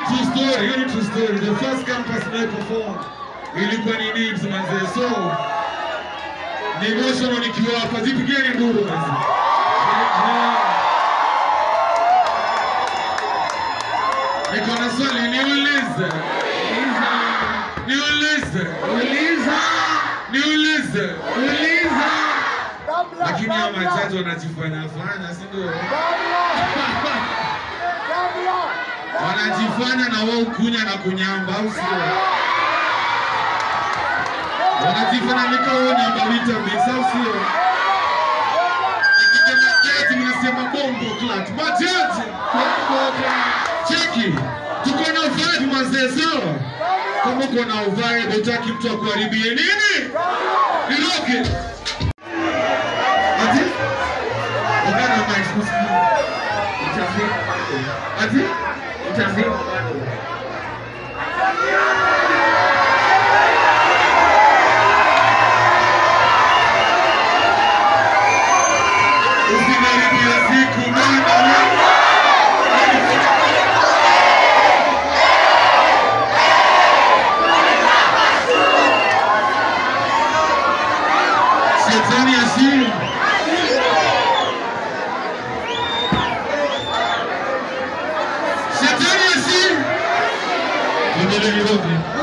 True story, hiyo ni true story. The first campus I perform ilikuwa ni Nibs manze. So ni emotional nikiwa hapa. Zipigeni nduru manze. Niko na swali niulize. Niulize. Uliza, Niulize. uliza. Lakini hao machache wanajifanya fanya, si ndio? Wanajifanya na wao kunya na kunyamba, au sio? Wanajifanya nika wao nyamba vitamins, au sio? Nikisema jaji mnasema bombo clat. Majaji. Cheki. Tuko na vibe mazee sawa? Kama uko na vibe hutaki mtu akuharibie nini? Niroke. Ati? Ongea na mic kusikia. Ati? Usiniharibie siku bana. Shetani asiye. Shetani asiye. Tuendelee Nairobi.